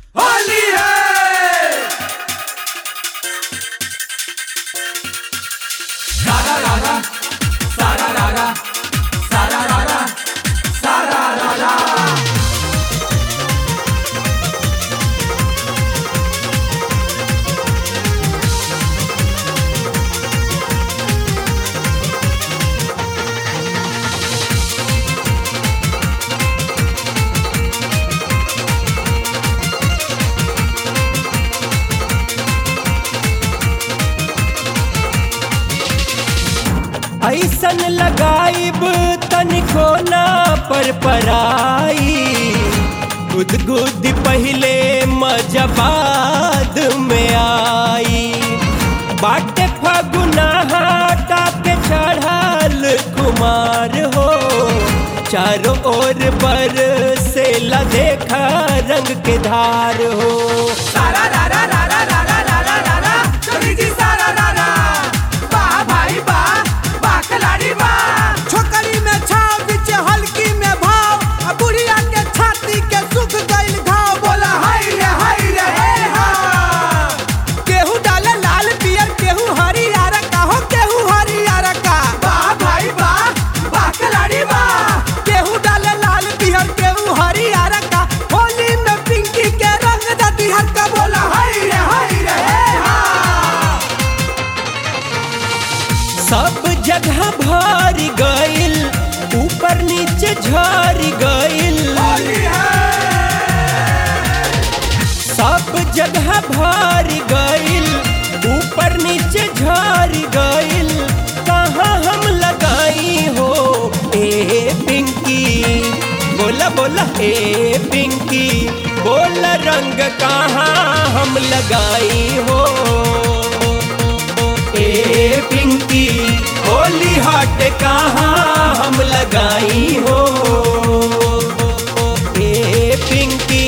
होली है सारा रारा सारा रारा सारा रारा सारा रारा ऐसन लगाइब तनिको ना पर पराई गुद गुद पहले मजबाद में आई बाटे फगुना हटा के चढ़ल कुमार हो चारों ओर बर से ला देखा रंग के धार हो सारा रारा रारा रारा रारा रारा चोरी जी सारा रारा वाह भाई वाह वाह खिलाड़ी वाह छोकरी में छाव बीच हल्की में भाव आ बुढ़िया के छाती के सुख गइल घाव बोला हाय रे हाय रे हे हा केहू डाले लाल पियर केहू हरियर का हो केहू हरियर का वाह भाई वाह वाह खिलाड़ी वाह केहू डाले लाल पियर केहू हरियर का होली में पिंकी के रंग दती हर का बोला हाय रे हाय रे हे हा सब जगह भर गइल ऊपर नीचे झर गइल होली है सब जगह भर गइल ऊपर नीचे झर गइल कहाँ हम लगाई हो ए पिंकी बोला बोला ए पिंकी बोला रंग कहाँ हम लगाई हो ए पिंकी होली हॉट कहाँ हम लगाई हो ए पिंकी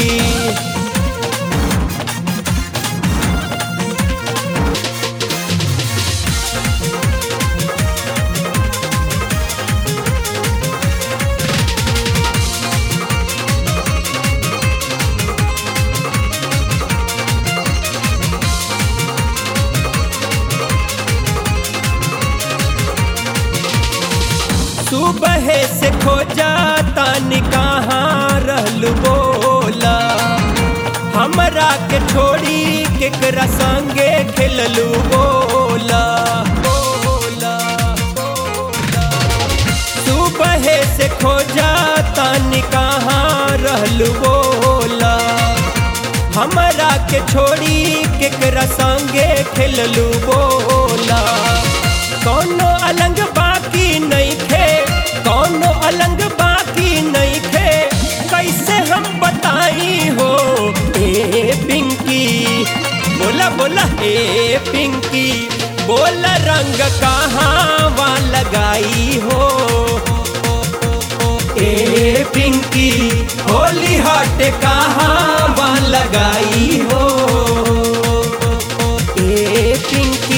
सुबह से खोजा तानी कहाँ रहल बोला हमरा के छोड़ी केकरा संगे खेललू बोला बोला बोला सुबह से खोजा तानी कहाँ रहल बोला हमरा के छोड़ी केकरा संगे खेललू बोला कोनो अलंग बाकी नहीं थे कोनो अलंग बाकी नहीं थे कैसे हम बताई हो ए पिंकी बोला बोला ए पिंकी बोला रंग कहाँ वहाँ लगाई हो ए पिंकी होली हॉट कहाँ वहाँ लगाई हो ए पिंकी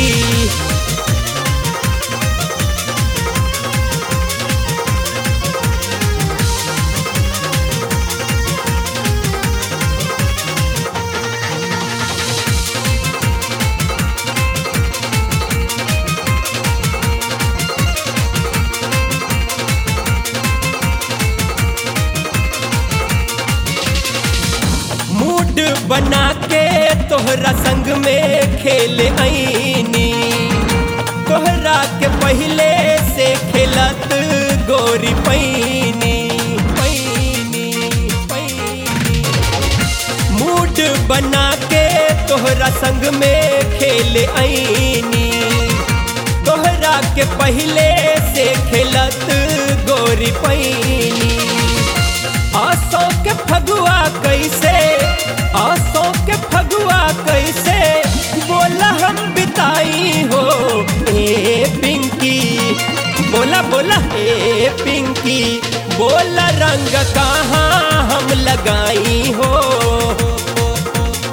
मूड बना के तोहरा संग में खेल आईनी तोहरा के पहले से खेलत गोरी पैनी पैनी पैनी मूड बना के तोहरा संग में खेल आईनी तोहरा के पहले से खेलत गोरी पैनी आसो के फगुआ कैसे आसो के फगुआ कैसे बोला हम बिताई हो ए पिंकी बोला बोला ए पिंकी बोला रंग कहाँ हम लगाई हो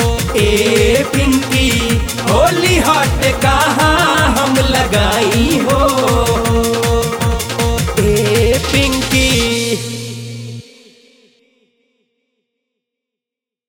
ए पिंकी होली हॉट कहाँ हम लगाई हो